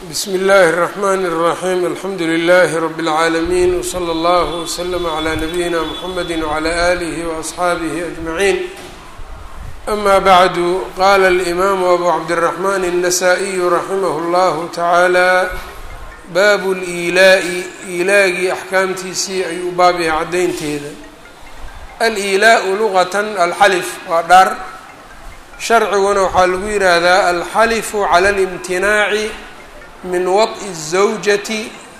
bsmi اllahi الرحmn الرaxيm alxamdu لlh rb العaalمين wslى اllه وslm عlى nabiyina mxamedi وعlى آlih وأصxaabih أجmaعin ama bعdu qala الإmam abu cabdالرaحman النasائي raximah اllah taعaalى bab اliilaaءi iilaagii axkaamtiisii ayuu baab yahay caddaynteeda aliilaaءu lugaة alxalif waa dhaar sharciguna waxaa lagu yidhaahdaa alxalifu clى اlimtinaaci min waط'i الزawjati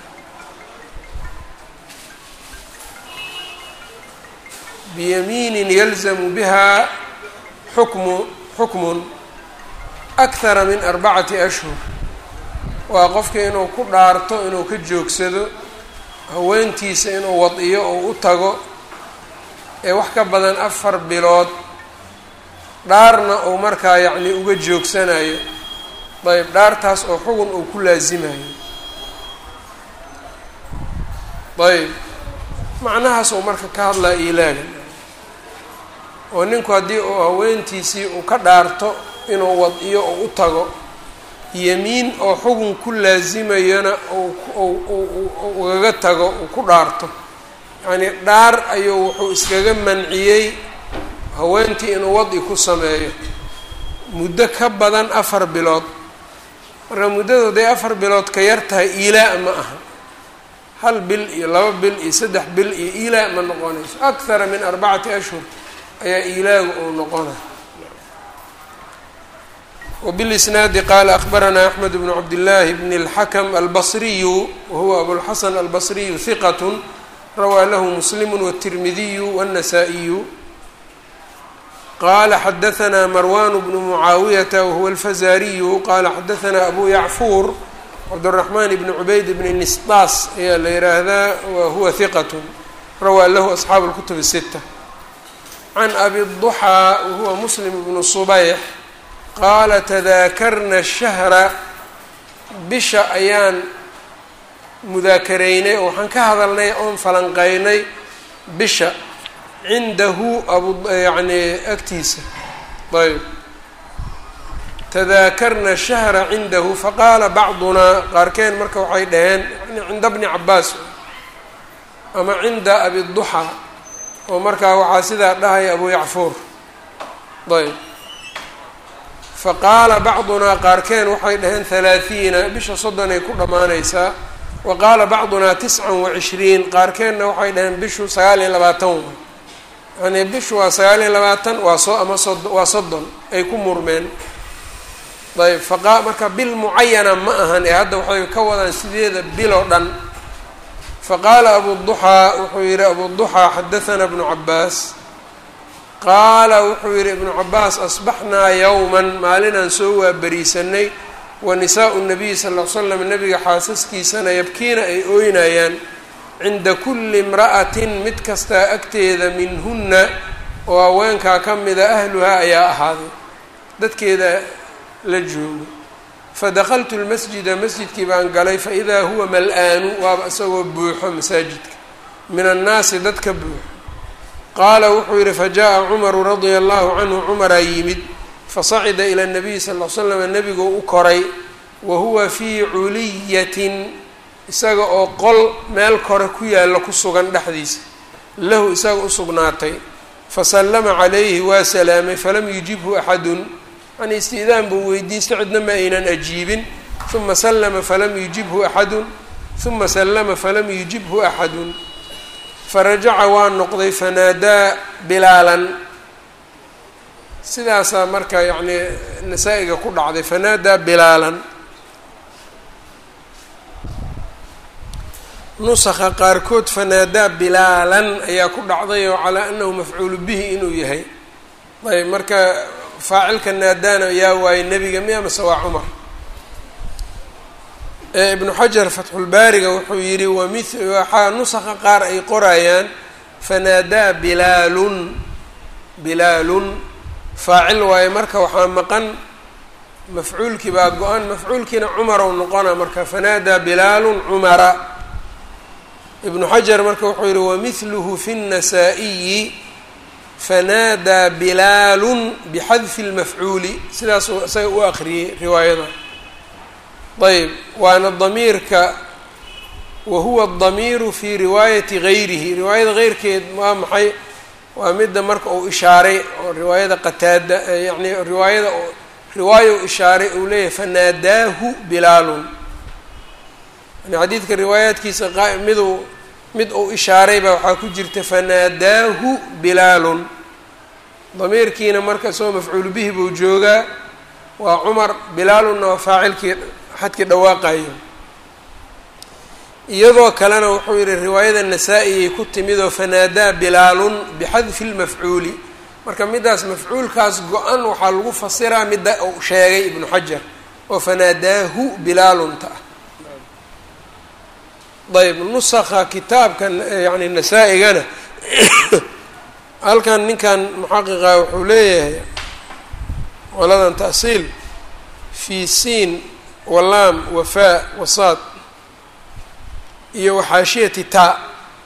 biyamiinin yalzamu biha xukmu xukmun akthara min arbacati ashhur waa qofka inuu ku dhaarto inuu ka joogsado haweentiisa inuu wad-iyo oo u tago ee wax ka badan afar bilood dhaarna uu markaa yacni uga joogsanayo ayb dhaartaas oo xugun uu ku laasimayo ayb macnahaas uu marka ka hadlaya ilaaga oo ninku haddii uu haweentiisii uu ka dhaarto inuu wad-iyo oo u tago yemiin oo xugun ku laasimayana ugaga tago uu ku dhaarto yacnii dhaar ayuu wuxuu iskaga manciyey haweentii inuu wadi ku sameeyo muddo ka badan afar bilood marka muddadooday afar bilood ka yar tahay iilaa ma aha hal bil iyo laba bil iyo saddex bil iyo iilaa ma noqonayso akthara min arbacati ashhur ayaa iilaagu uu noqona wbilisnaadi qaala akbaranaa axmed bnu cabdillaahi bni اlxakm albasriyu wahuwa abulxasan albasriyu hiqat rawaa lahu muslimu wالtirmidiyu wالnasaa-iyu qala xadaثna marwan bnu mucaawiyata wahuwa alfazariyu qala xadaثna abu yacfuur cabdالraxman bni cubayd bni nisdaas ayaa la yihaahdaa wahuwa hiqat rawaa lahu asxaabu اlkutub الsita can abi الضuxى wahuwa muslim bnu subayx qaala tadaakarna shahra bisha ayaan mudaakaraynay oo waxaan ka hadalnay oon falanqeynay bisha cindahu abu yacni agtiisa ayb tadaakarna shahra cindahu faqaala bacdunaa qaarkeen marka waxay dhaheen yani cinda bni cabaas ama cinda abiduxaa oo markaa waxaa sidaa dhahaya abu yacfuur ayb faqaala bacdunaa qaarkeen waxay dhaheen halaahiina bisha soddonay ku dhammaanaysaa wa qaala bacdunaa tiscan wacishriin qaarkeenna waxay dhaheen bishu sagaal iyo labaatan wa yani bishu waa sagaal iyo labaatan waa soo ama sod waa soddon ay ku murmeen ayb faqa marka bil mucayana ma ahan ee hadda waxay ka wadaan sideeda bil oo dhan faqaala abuduxaa wuxuu yihi abuduxaa xadathana bnu cabaas qaala wuxuu yihi ibnu cabaas asbaxnaa yowman maalinaan soo waaberiisanay wa nisaau nabiyi sal l slam nabiga xaasaskiisana yabkiina ay ooynayaan cinda kulli imra'atin mid kastaa agteeda minhunna oo haweenkaa ka mida ahluhaa ayaa ahaaday dadkeeda la joogo fadakaltu lmasjida masjidkii baan galay faidaa huwa mal-aanu waaba isagoo buuxo masaajidka min annaasi dadka buuxo qaala wuxuu yihi fajaءa cumaru radia allahu canhu cumaraa yimid fasacida ila nabiyi sal l slam nebiguu u koray wa huwa fii culiyatin isaga oo qol meel kore ku yaalla ku sugan dhexdiisa lahu isaga u sugnaatay fasallama calayhi waa salaamay falam yujibhu axadun yani istiidaan buu weydiistay cidna ma aynan ajiibin uma sallama falam yujibhu axadun uma sallama falam yujibhu axadun farajaca waa noqday fanaadaa bilaalan sidaasaa marka yacni nasaa-iga ku dhacday fanaadaa bilaalan nusakha qaarkood fanaadaa bilaalan ayaa ku dhacday oo calaa anahu mafcuulu bihi inuu yahay ayb marka faacilka naadaana yaa waaye nebiga miya mase waa cumar ibnu xajar fatxulbaariga wuxuu yihi wami waxaa nusakha qaar ay qorayaan fanaadaa bilaalun bilaalun faacil waaye marka waxaa maqan mafcuulkii baa go-an mafcuulkiina cumarow noqona marka fanaadaa bilaalun cumara ibnu xajar marka wuxuu yihi wamihluhu fi الnasaa-iyi fanaadaa bilaalun bixadfi اlmafcuuli sidaasuu isaga u akriyey riwaayada ayb waana damiirka wa huwa damiiru fi riwaayati gayrihi riwaayada heyrkeed waa maxay waa midda marka uu ishaaray oo riwaayada qataada yani riwaayada riwaaya u ishaaray uu leeyahay fanaadaahu bilaalun yani xadiidka riwaayaadkiisa miduu mid uu ishaaray baa waxaa ku jirta fanaadaahu bilaalun damiirkiina marka isagoo mafcuulu bihi buu joogaa waa cumar bilaalunna waa faacilkii xadkii dhawaaqayo iyadoo kalena wuxuu yihi riwaayada nasaa-iyay ku timidoo fanaadaa bilaalun bixadfi lmafcuuli marka middaas mafcuulkaas go-an waxaa lagu fasiraa midda uu sheegay ibnu xajar oo fanaadaahu bilaalunta ah ayb nusakha kitaabka yani nasaa-igana halkan ninkan muxaqiqa wuxuu leeyahay qoladan ta'siil fii siin walaam wafaa wasaad iyo waxaashiyati taa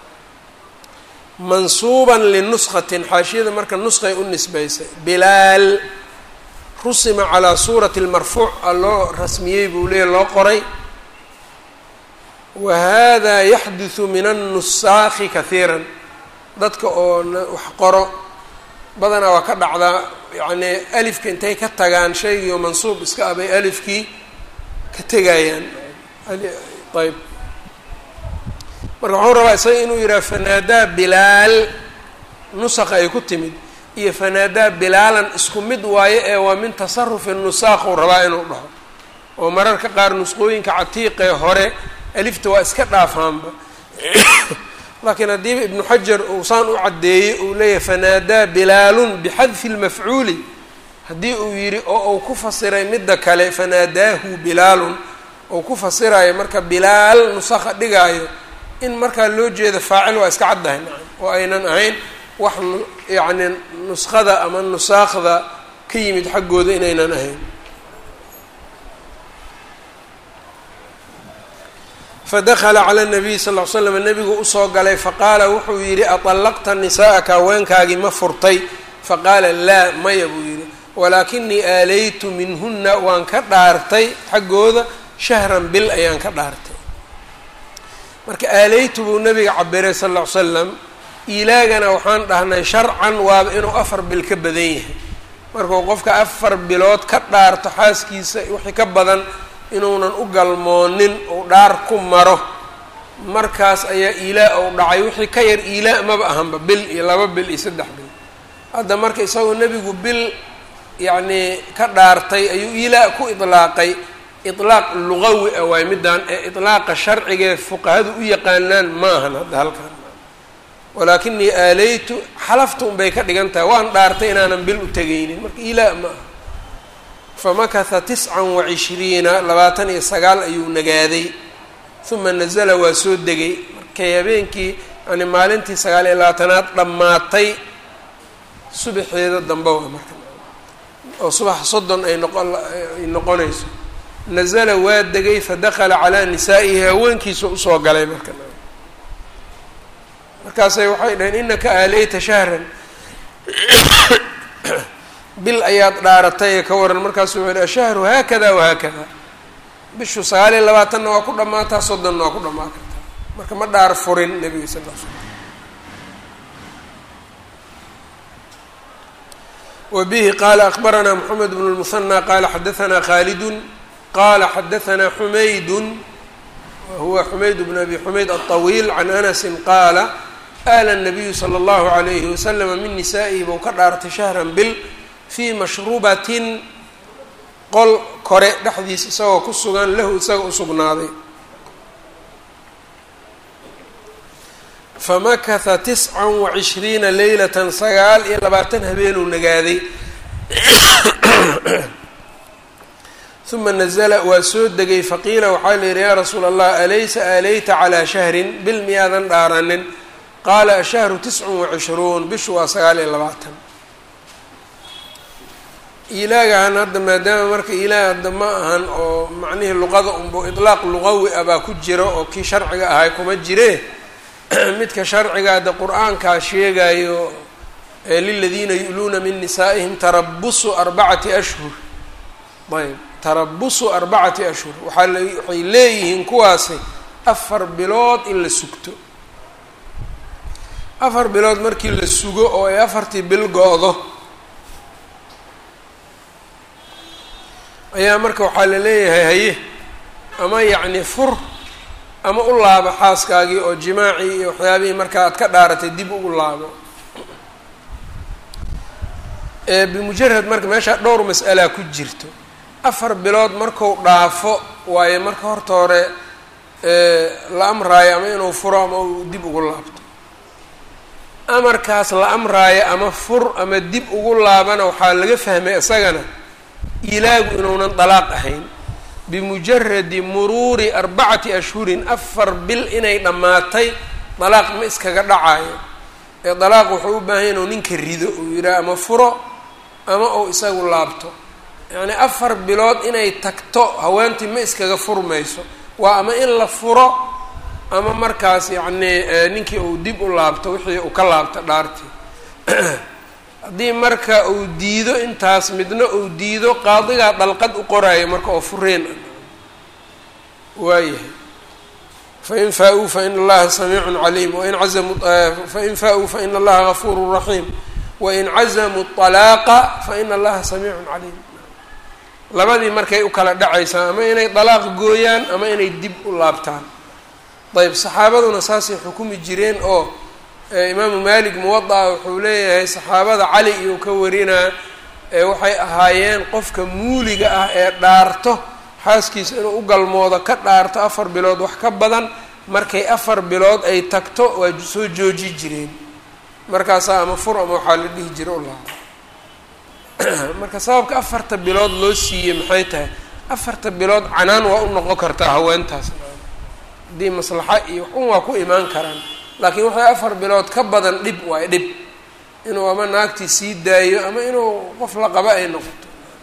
mansuuban linuskatin xaashiyada marka nusqay u nisbaysay bilaal rusima calaa suurati lmarfuuc a loo rasmiyey buu leeyahy loo qoray wa hada yaxdusu min annusaakhi kahiiran dadka oo wax qoro badanaa waa ka dhacdaa yacnii alifka intay ka tagaan shaygii oo mansuub iska ah bay alifkii ka tegayaan ayb marka waxuu rabaa isaga inuu yidhaha fanaadaa bilaal nusakha ay ku timid iyo fanaadaa bilaalan isku mid waaye ee waa min tasarufi nusaakh uu rabaa inuu dhaho oo mararka qaar nusqooyinka catiiqee hore alifta waa iska dhaafaanba laakiin haddiiba ibnu xajar uu saan u caddeeyey uu leeyahay fanaadaa bilaalun bixadfi lmafcuuli haddii uu yidhi oo uu ku fasiray midda kale fanaadaahu bilaalun uu ku fasirayo marka bilaal nusakha dhigaayo in markaa loo jeeda faacil waa iska caddahay nacam oo aynan ahayn wax yacni nuskhada ama nusaakhda ka yimid xaggooda inaynan ahayn fadakala cala nabiy sal l l slam nabigu usoo galay faqaala wuxuu yidhi aطallaqta nisaa'aka haweenkaagii ma furtay faqaala laa maya buu yidhi walaakinii aalaytu minhuna waan ka dhaartay xaggooda shahran bil ayaan ka dhaartay marka aalaytu buu nabiga cabiray sal ll ly slam ilaagana waxaan dhahnay sharcan waaba inuu afar bil ka badan yahay markuu qofka afar bilood ka dhaarto xaaskiisa wixii ka badan inuunan u galmoonin uu dhaar ku maro markaas ayaa iilaa uu dhacay wixii ka yar iilaa maba ahanba bil iyo laba bil iyo saddex bil hadda marka isagoo nebigu bil yacnii ka dhaartay ayuu iilaa ku idlaaqay ilaaq lugawi ah waay midaan ee ilaaqa sharcigae fuqahadu u yaqaanaan ma ahan hadda halkan walaakinii aalaytu xalafta unbay ka dhigan tahay waan dhaartay inaanan bil u tegaynin marka ilaa ma aha famakatha tiscan wacishriina labaatan iyo sagaal ayuu nagaaday uma nazala waa soo degay markay habeenkii yani maalintii sagaal iyo labaatanaad dhammaatay subaxeeda dambe waa marka oo subax soddon ay noqon ay noqonayso nazala waa degay fadakala calaa nisaa'ihi haweenkiisa usoo galay marka markaasay waxay dhaheen inaka aaleyta shahran bil ayaad dhaaratay ee ka waran markaasu wuxuu yidhi ashahru haakada wahaakada bishu sagaal iyo labaatanna waa ku dhammaataa soddonna waa ku dhammaan kartaa marka ma dhaar furin nebiga sal l slam wa bihi qaala akbaranaa moxamed bnu lmusanى qaala xadaanaa khaalidun qala xadaanaa xumaydun wahuwa xumayd bn abi xumayd aلطawiil can anasi qaala aala الnabiyu slى اllahu عalayhi waslama min nisaa'ihi buu ka dhaartay shahran bil fii mashrubatin qol kore dhexdiis isagoo ku sugan lahu isaga u sugnaaday famakatha tisca wacishriina leylatan sagaal iyo labaatan habeenuu nagaaday uma nazla waa soo degay faqiila waxaa la yidhi yaa rasuula allah alaysa aalayta calaa shahrin bil miyaadan dhaaranin qaala ashahru tiscun wacishruun bishu waa sagaal iyo labaatan ilaagahan hadda maadaama marka ilaah hadda ma ahan oo macnihii luqada unbo idlaaq luqawi ah baa ku jira oo kii sharciga ahay kuma jire midka sharciga hadda qur-aankaa sheegayo liladiina yu'luuna min nisaa'ihim tarabusu arbacati ashhur ayb tarabusu arbacati ashhur waxaa la waxay leeyihiin kuwaasi afar bilood in la sugto afar bilood markii la sugo oo ay afartii bil go-do ayaa marka waxaa la leeyahay haye ama yacni fur ama u laabo xaaskaagii oo jimaacii iyo waxyaabihii markaa aad ka dhaaratay dib ugu laabo bimujarad marka meeshaa dhowr mas'alaa ku jirto afar bilood marku dhaafo waayo marka horta hore la amraayo ama inuu furo ama uu dib ugu laabto amarkaas la amraayo ama fur ama dib ugu laabana waxaa laga fahmay isagana ilaagu inuunan dalaaq ahayn bimujaradi muruuri arbacati ashhurin afar bil inay dhammaatay dalaaq ma iskaga dhacayo ee dalaaq wuxuu u baahan inuu ninka rido uu yidhaha ama furo ama uu isagu laabto yacni afar bilood inay tagto haweentii ma iskaga furmayso waa ama in la furo ama markaas yacnii ninkii uu dib u laabto wixii uu ka laabto dhaartii haddii marka uu diido intaas midna uu diido qaadigaa dalqad u qoraayo marka oo fureen waayahay fain faa-uu faina allaha samiicun caliim wain cazamuu fain faa-uu faina allaha gafuuru raxiim wain cazamuu طalaaqa faina allaha samiicun caliim labadii markay u kala dhacaysaa ama inay dalaaq gooyaan ama inay dib u laabtaan ayb saxaabaduna saasay xukumi jireen oo imaamu malik muwada-a wuxuu leeyahay saxaabada cali iyuu ka warinaa waxay ahaayeen qofka muuliga ah ee dhaarto xaaskiisa inuu u galmoodo ka dhaarto afar bilood wax ka badan markay afar bilood ay tagto waa soo jooji jireen markaasaa ama fur ama waxaa la dhihi jira ulaha marka sababka afarta bilood loo siiyey maxay tahay afarta bilood canaan waa u noqon kartaa haweentaas haddii maslaxa iyo waxun waa ku imaan karaan laakiin waxay afar bilood ka badan dhib waay dhib inuu ama naagtii sii daayo ama inuu qof la qaba ay noqoto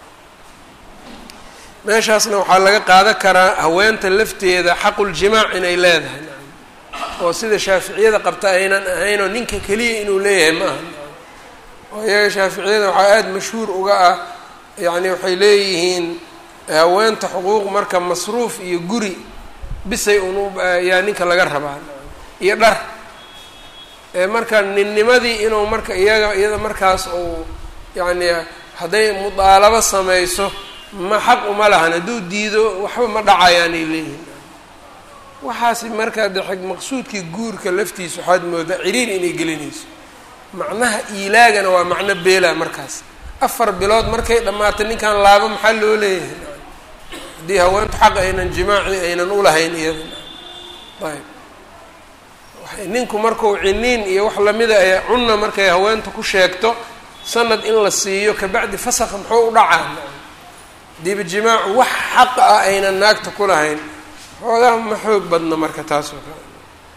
meeshaasna waxaa laga qaadan karaa haweenta lafteeda xaquljimaac inay leedahay oo sida shaaficiyada qabta aynan ahaynoo ninka keliya inuu leeyahay ma aha oo iyaga shaaficiyada waxaa aada mashhuur uga ah yacni waxay leeyihiin haweenta xuquuq marka masruuf iyo guri bisay un yaa ninka laga rabaa iyo dhar marka ninnimadii inuu marka iyaga iyada markaas uu yacni hadday mudaalabo samayso ma xaq uma lahan hadduu diido waxba ma dhacayaanay leeyihin waxaasi markaa de maqsuudkii guurka laftiisa waxaad moodaa ciriir inay gelinayso macnaha iilaagana waa macno beela markaas afar bilood markay dhammaato ninkan laabo maxaa loo leeyahay haddii haweentu xaq aynan jimaaci aynan ulahayn iyada ayb ninku markuu ciniin iyo wax lamida ay cunna markay haweenta ku sheegto sanad in la siiyo kabacdi fasakha muxuu u dhacaa hadiiba jimaacu wax xaqa ah aynan naagta ku lahayn xoogaa ma xoog badno marka taas oo kale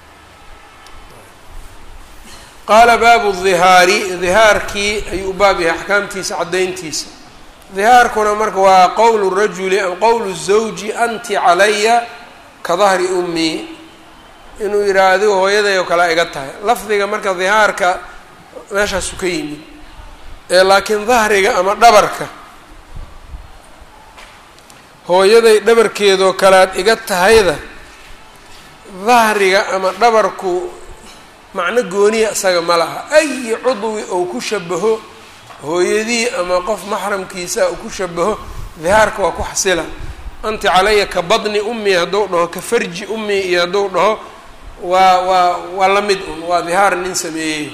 qaala baabu dihaari dihaarkii ayuu u baab yahay axkaamtiisa caddayntiisa dihaarkuna marka waa qowlu rajuli am qowlu zawji anti calaya ka dahri ummii inuu yidhaha adigu hooyaday oo kale iga tahay lafdiga marka dihaarka meeshaasu ka yimid ee laakiin dahriga ama dhabarka hooyaday dhabarkeedoo kalead iga tahayda dahriga ama dhabarku macno gooniya isaga ma laha ayi cudwi ou ku shabaho hooyadii ama qof maxramkiisa uu ku shabaho dihaarka waa ku xasila anti calaya ka badni ummi hadduu dhaho ka farji ummi iyo hadduu dhaho waa waa waa la mid un waa dihaar nin sameeyey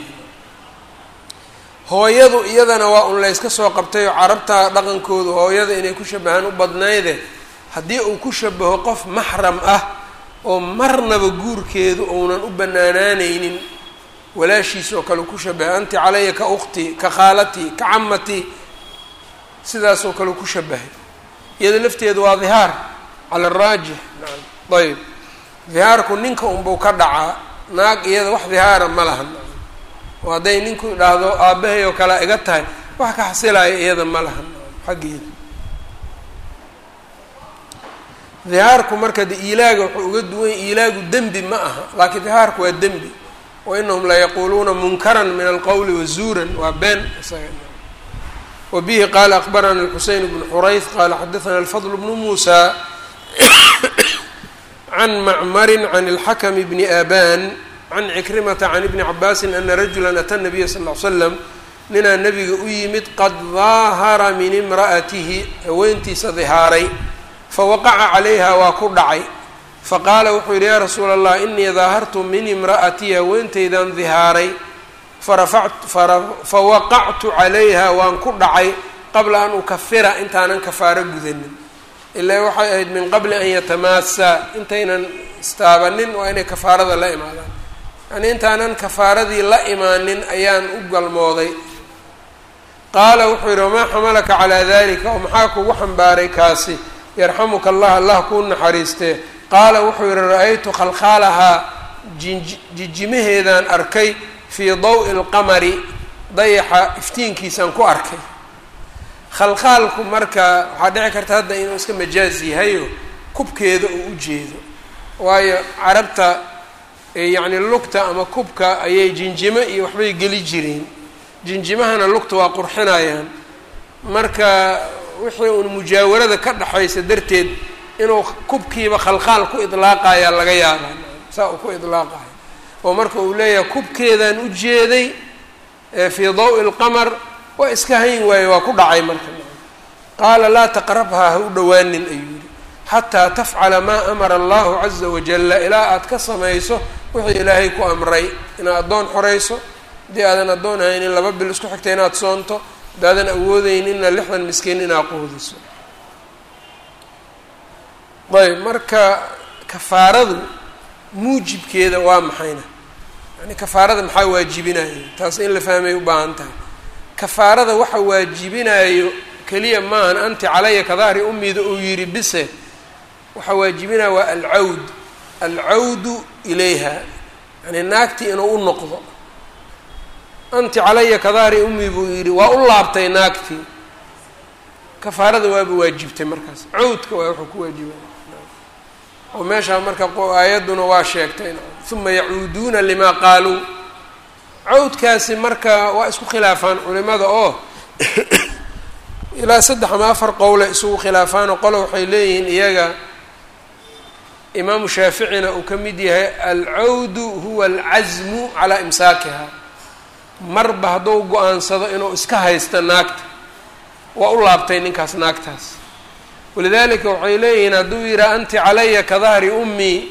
hooyadu iyadana waa un layska soo qabtay oo carabta dhaqankoodu hooyada inay ku shabahaan u badnayde haddii uu ku shabaho qof maxram ah oo marnaba guurkeedu uunan u banaanaaneynin walaashiis oo kale ku shabahay anti calaya ka ukhti ka khaalatii ka camatii sidaasoo kale ku shabahay iyada lafteedu waa dihaar cala araajix naam ayb dihaarku ninka unbuu ka dhacaa naag iyada wax dihaara ma lahan oo hadday ninku idhaahdo aabbahay oo kale iga tahay wax ka xasilaya iyada ma lahan xaggeeda dihaarku marka de iilaaga wuxuu uga duwan yahy iilaagu dembi ma aha laakiin dihaarku waa dembi wa inahum la yaquuluuna munkaran min alqowli wazuuran waa been isaga wa bihi qaala akbarana الxuseyn bnu xurayth qaala xadaثna الfضل bnu muusى can macmari can اlxakm bni aban can cikrimata can ibni cabaasi ana rajula ata nabiya sal ly slam ninaa nabiga u yimid qad daahara min imra'atihi haweentiisa dihaaray fawaqaca calayha waa ku dhacay faqaala wuxuu yidhi yaa rasuula allah inii daahartu min imra'atii haweentaydan dihaaray fawaqactu calayha waan ku dhacay qabla an ukafira intaanan kafaaro gudanin ilaa waxay ahayd min qabli an yatamaasa intaynan istaabanin waa inay kafaarada la imaadaan yani intaanan kafaaradii la imaanin ayaan u galmooday qaala wuxuu yidhi wamaa xamalaka calaa dalika oo maxaa kugu xambaaray kaasi yarxamuka allah allah kuu naxariistee qaala wuxuu yidhi ra-aytu khalkhaalahaa jijimaheedaan arkay fii dawi lqamari dayaxa iftiinkiisaan ku arkay khalkhaalku marka waxaa dhici karta hadda inuu iska majaaz yahayo kubkeeda uu u jeedo waayo carabta yacni lugta ama kubka ayay jinjimo iyo waxbay geli jireen jinjimahana lugta waa qurxinayaan marka wixii uun mujaawarada ka dhexaysa darteed inuu kubkiiba khalkhaal ku idlaaqayaa laga yaabaa saa uu ku idlaaqayo oo marka uu leeyahay kubkeedaan u jeeday fii dawi lqamar waa iska hayn waaye waa ku dhacay marka qaala laa taqrabhaa ha u dhowaanin ayuu yihi xataa tafcala maa amara allahu caza wajalla ilaa aad ka samayso wixii ilaahay ku amray inaad addoon xorayso haddii aadan addoon haynin laba bil isku xigta inaad soonto haddaadan awoodeyninna lixdan miskiin inaad quudiso ayb marka kafaaradu muujibkeeda waa maxayna yani kafaarada maxaa waajibinayo taas in la fahmay u baahan tahay kafaarada waxa waajibinayo keliya maahan anti calaya kadahri umida uu yidhi bise waxaa waajibinaya waa alcawd alcawdu ilayha yani naagtii inuu u noqdo anti calaya kadahri ummi buu yidhi waa u laabtay naagtii kafaarada waaba waajibtay markaas cawdka waa wuxuu ku waajibaya oo meeshaa marka aayadduna waa sheegtay uma yacuuduuna limaa qaaluu cawdkaasi marka waa isku khilaafaan culimada oo ilaa saddex ama afar qowle isugu khilaafaanoo qole waxay leeyihiin iyaga imaamu shaaficina uu ka mid yahay alcawdu huwa alcasmu calaa imsaakiha marba hadduu go-aansado inuu iska haysto naagta waa u laabtay ninkaas naagtaas walidaalika waxay leeyihiin hadduu yidhaha anti calaya ka dahri ummii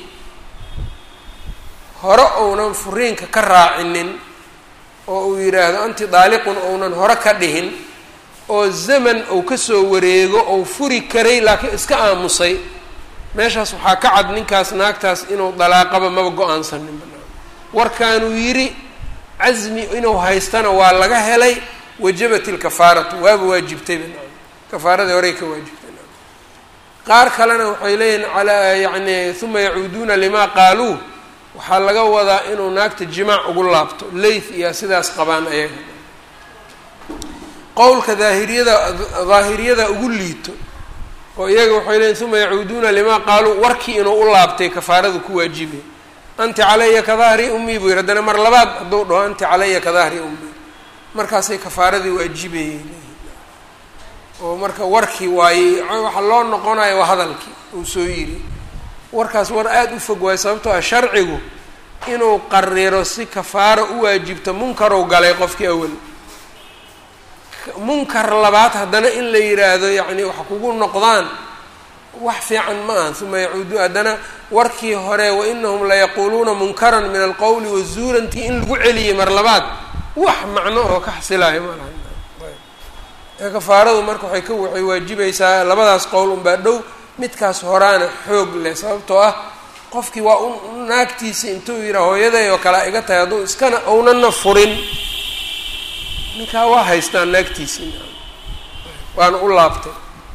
hore ounan furiinka ka raacinin oo uu yidhaahdo anti daaliqun ounan hore ka dhihin oo zaman uu kasoo wareego ou furi karay laakiin iska aamusay meeshaas waxaa ka cad ninkaas naagtaas inuu dalaaqaba maba go-aansanin warkaanuu yidhi casmi inuu haystana waa laga helay wajabat ilkafaaratu waaba waajibtayba kafaaradii horey ka waajibtay qaar kalena waxay leeyihin calaa yacni uma yacuuduuna limaa qaaluu waxaa laga wadaa inuu naagta jimaac ugu laabto leyth iyo sidaas qabaan ayaga qowlka daahiriyada daahiriyada ugu liito oo iyaga waxay leeyiin uma yacuuduuna limaa qaaluu warkii inuu u laabtay kafaaradu ku waajibay anti calaya ka dahri ummii buu yihi haddana mar labaad hadduu dhaho anti calaya ka dahri ummii markaasay kafaaradii waajibayay oo marka warkii waayey waxa loo noqonayo waa hadalkii uu soo yidhi warkaas war aada u fog waayo sababtoo ah sharcigu inuu qariro si kafaaro u waajibto munkarow galay qofkii awal munkar labaad haddana in la yidhaahdo yacni wax kugu noqdaan wax fiican ma aha uma yacuudu haddana warkii hore wainahum layaquuluuna munkaran min alqowli wazuurantii in lagu celiyay mar labaad wax macno oo ka xasilayo malaha kafaaradu marka waxay ka waxay waajibaysaa labadaas qowl unbaa dhow midkaas horaana xoog leh sababtoo ah qofkii waa u naagtiisa intuu yidhaa hooyaday oo kale iga tahay hadduu iskana ownana furin ninkaa waa haystaa naagtiisii waana u laabtay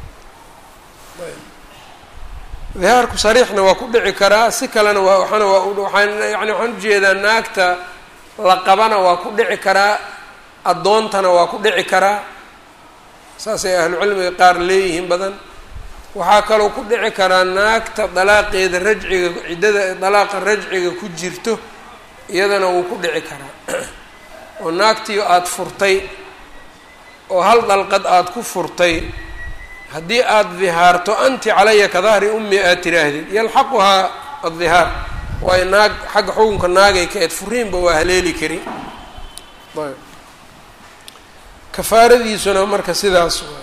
dihaarku sariixna waa ku dhici karaa si kalena waa waxaana waa waxaan yani waxaan ujeedaa naagta la qabana waa ku dhici karaa addoontana waa ku dhici karaa saasay ahlucilmiga qaar leeyihiin badan waxaa kaloo ku dhici karaa naagta dalaaqeeda rajciga ciddada dalaaqa rajciga ku jirto iyadana wuu ku dhici karaa oo naagtii aada furtay oo hal dalqad aada ku furtay haddii aada dihaarto anti calaya ka dahri ummi aad tiraahdid yalxaquhaa addihaar waayo naag xagga xukunka naagay ka eed furiinba waa haleeli kari ayb kafaaradiisuna marka sidaas waay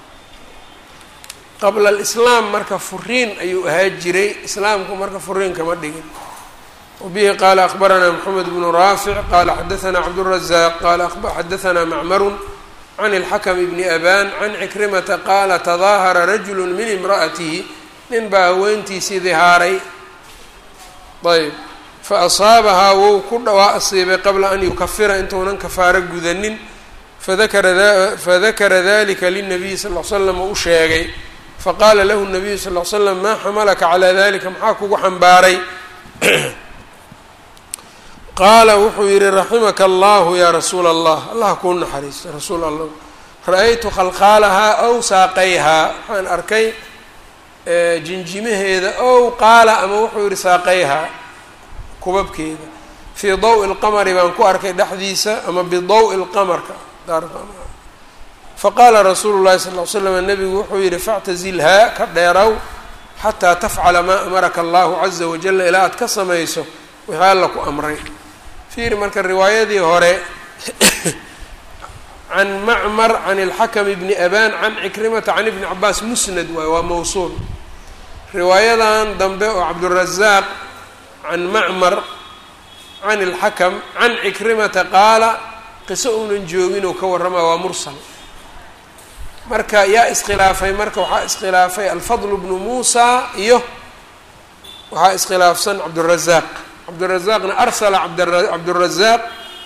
qabla alislaam marka furiin ayuu ahaa jiray islaamku marka furiin kama dhigin wabihi qaala akbaranaa moxamed bnu raafic qaala xadaanaa cabdurazaaq qaala xadaanaa macmarun can ilxakm bni aban can cikrimata qaala tadaahara rajulu min imra'atihi nin baa haweentiisii dihaaray ayb fa asaabahaa wou ku dhawaa asiibay qabla an yukafira intuunan kafaaro gudanin fadakara dalika linabiyi sal l slam oo u sheegay faqaala lahu nabiyu sal l slam maa xamalaka calaa dalika maxaa kugu xambaaray qaala wuxuu yihi raximaka allahu yaa rasuula allah allah kuu naxariista rasuul allah ra-aytu khalkhaalahaa ow saaqayhaa waxaan arkay jinjimaheeda ow qaala ama wuxuu yihi saaqayhaa kubabkeeda fii dawi lqamari baan ku arkay dhexdiisa ama bidawi lqamarka faqaala rasuulu llahi sal l slam nabigu wuxuu yihi factazilhaa ka dheerow xataa tafcala maa amaraka allahu caza wajala ilaa aad ka samayso wixii alla ku amray fiiri marka riwaayadii hore can macmar can ilxakam bni aban can cikrimata can ibni cabaas musnad waay waa mawsuul riwaayadan dambe oo cabdurazaaq can macmar can ilxakam can cikrimata qaala qiso uunan joogin oo ka warrama waa mursal marka yaa iskhilaafay marka waxaa iskhilaafay alfadl bnu muusa iyo waxaa iskhilaafsan cabdurazaaq cabdurazaaqna arsala cabdurazaaq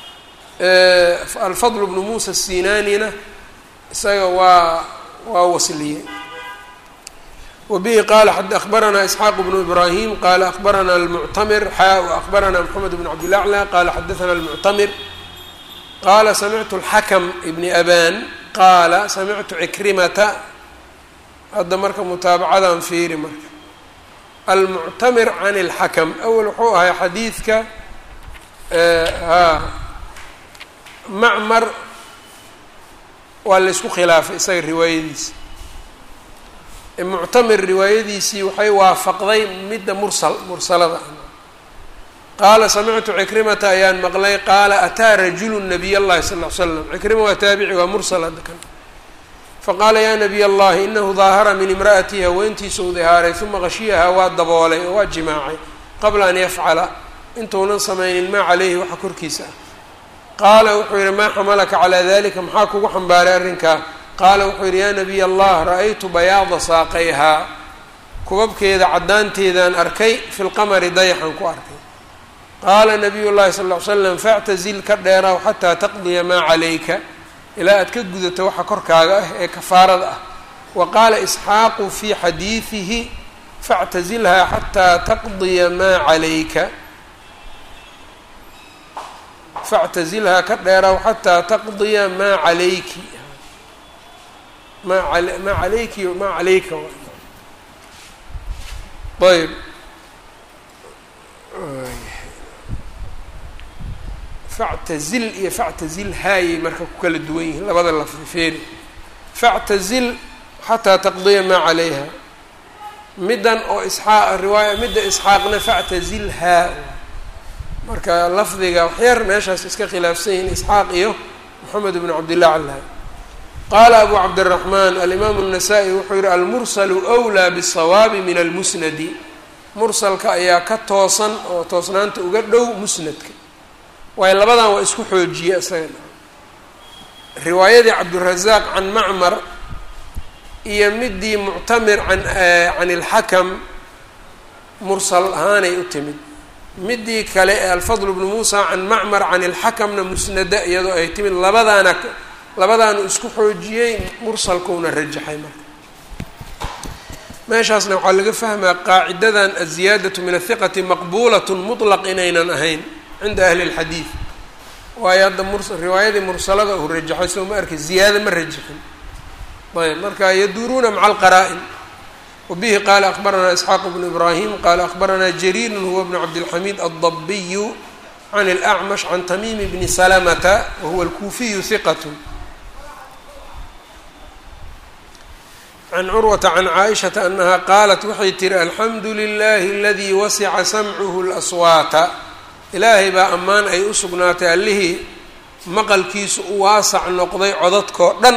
alfadl bnu muusa sinanina isaga waa waa wasliyey wabihi qaala akhbaranaa isxaaq bnu ibrahim qaala akhbarana almuctamir xaa akhbarana moxamed bn cabdilaclى qaala xadaana almuctamir qaala samictu alxakm ibni aban qaala samictu cikrimata hadda marka mutaabacadan fiiri marka almuctamir can اlxakm awel wuxuu ahay xadiidka ha macmar waa la ysku khilaafay isaga riwaayadiisa muctamir riwaayadiisii waxay waafaqday midda mursal mursalada qaala samictu cikrimata ayaan maqlay qaala ataa rajulu nabiy اllahi sal ly slam cikrima waa taabici waa mursal hadda kan faqaala yaa nabiy allahi inahu daahara min imra'atihi haweentiisa u dihaaray uma qashiyahaa waa daboolay oo waa jimaacay qabla an yafcala intuunan samaynin maa caleyhi waxa korkiisa ah qaala wuxuu yihi maa xamalaka calaa dalika maxaa kugu xambaaray arrinkaa qaala wuxuu yihi yaa nabiy allah ra-aytu bayaada saaqayhaa kubabkeeda caddaanteedaan arkay fi lqamari dayaxan ku arkay qaala nabiy llahi sal ly slam factazil ka dheeraw xataa taqdiya maa calayka ilaa aad ka gudato waxa korkaaga ah ee kafaarada ah wa qaala isxaaqu fii xadiidihi factazilhaa xataa taqdiya maa calayka factazilhaa ka dheeraw xataa taqdiya maa calayki maa maa calayki maa calayka ayb factazil iyo factazil haayay marka ku kala duwan yihiin labada lafdi feeri factazil xataa taqdiya maa calayha middan oo isxaaq riwaaya midda isxaaqna factazil haa marka lafdiga waxyar meeshaas iska khilaafsan yihiin isxaaq iyo moxamed bnu cabdillah calha qaala abu cabdiraxmaan alimaamu الnasaa-i wuxuu yihi almursalu wlaa bالsawaabi min almusnadi mursalka ayaa ka toosan oo toosnaanta uga dhow musnadka waayo labadan waa isku xoojiye isaga riwaayadii cabdurazaaq can macmar iyo midii muctamir an can ilxakam mursal ahaanay u timid midii kale ee alfadl bnu muusa can macmar can ilxakamna musnada iyadoo ay timid labadaana labadaanu isku xoojiyey mursalkuuna rajaxay marka meeshaasna waxaa laga fahmaa qaacidadan aziyaadatu min athiqati maqbuulat mutlaq inaynan ahayn cinda ahli اlxadiid waayo hadda mur riwaayadii mursalada uu rajaxay soo ma arkay ziyaada ma rajaxin ayb marka yaduuruuna maca alqaraa-in wabihi qaala akbaranaa isxaaq bnu ibrahim qaala akbaranaa jariirun huwa bnu cabdilxamiid aldabiyu can اlacmash can tamiimi bni salamata wahuwa alkuufiyu hiqat can curwata can caaishata anaha qaalat waxay tihi alxamdu lilahi aladii wasica samcuhu laswaata ilaahay baa ammaan ay u sugnaatay allihii maqalkiisu u waasac noqday codadkoo dhan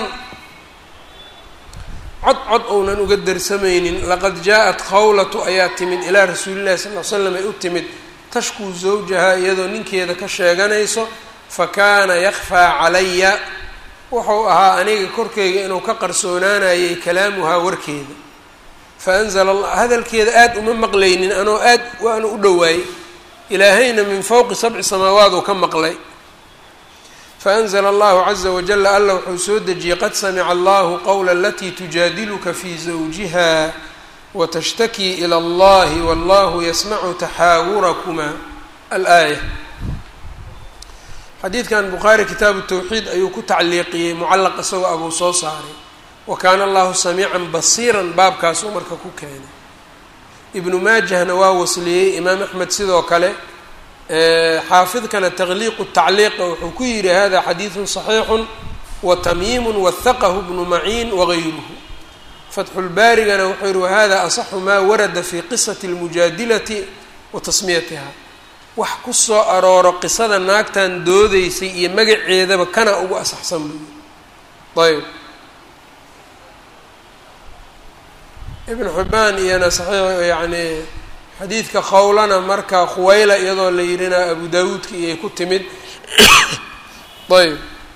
cod cod ounan uga darsamaynin laqad jaa-at khawlatu ayaa timid ilaa rasuulillahi sal l slam ay u timid tashkuu zawjaha iyadoo ninkeeda ka sheeganayso fa kaana yakfaa calaya wuxuu ahaa aniga korkeyga inuu ka qarsoonaanayay kalaamuhaa warkeeda fa anzala allah hadalkeeda aada uma maqlaynin anoo aad waanu u dhowaayey ilaahayna min fowqi sabci samaawaad uu ka maqlay faanzla allahu caza wajala alla wuxuu soo dejiyey qad samica allahu qowla alatii tujaadiluka fi zawjiha watashtaki ilى allahi wallahu yasmacu taxaawurakuma alaaya xadiidkan bukhaari kitaabu tawxiid ayuu ku tacliiqiyey mucallaq isagoo abuu soo saaray wa kaana allahu samiican basiiran baabkaasuu marka ku keenay ibnu maajahna waa wasliyey imaam axmed sidoo kale xaafidkana taqliiqu tacliiqa wuxuu ku yidhi hada xadiidun صaxiixu watamyiimu wahaqahu bnu maciin wagayruhu fatxulbaarigana wuxuu yihi wahada asaxu maa warada fi qisati اlmujaadilati wa tasmiyatiha wax ku soo arooro qisada naagtan doodeysay iyo magaceedaba kana ugu asaxsan buu ayb ibn xibaan iyana saxiix yani xadiidka khawlana marka khuwayla iyadoo la yidhina abu dawuudka iyay ku timid ayb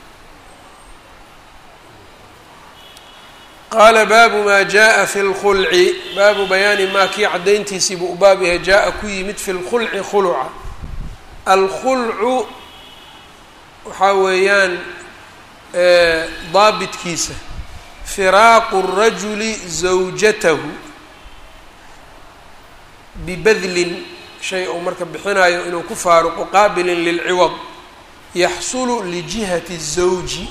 qaala baabu maa jaa fi lkhulci baabu bayaani maa kii caddayntiisii buu u baab yahay jaa-a ku yimid fi lkhulci khuluca alkhulcu waxaa weeyaan daabitkiisa firaaqu rajuli zawjatahu bibadlin shay uu marka bixinayo inuu ku faaruqo qaabilin lilciwad yaxsulu lijihati zawji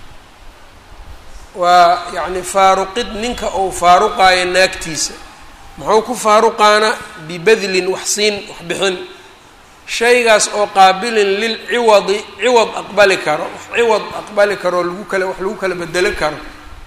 waa yacni faaruqid ninka uu faaruqaayo naagtiisa muxuu ku faaruqaana bibadlin wax siin wax bixin shaygaas oo qaabilin lilciwadi ciwad aqbali karo wax ciwad aqbali karo lagu kale wax lagu kala bedelo karo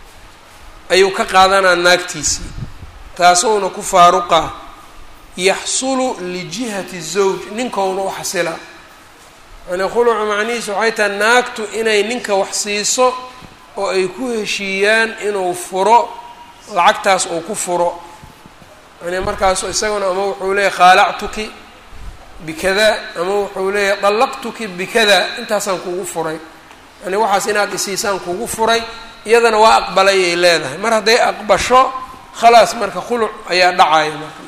ayuu ka qaadanaa naagtiisii taasuuna ku faaruqaa yaxsulu lijihati zawj ninkauna u xasila yani khulucu macnihiisu waxay tahay naagtu inay ninka wax siiso oo ay ku heshiiyaan inuu furo lacagtaas uu ku furo yani markaasu isaguna ama wuxuu leeyahy khaalactuki bikada ama wuxuu leeyahay dallaqtuki bikada intaasaan kugu furay yani waxaas inaad isiisaan kugu furay iyadana waa aqbalayay leedahay mar hadday aqbasho khalaas marka khuluc ayaa dhacaya marka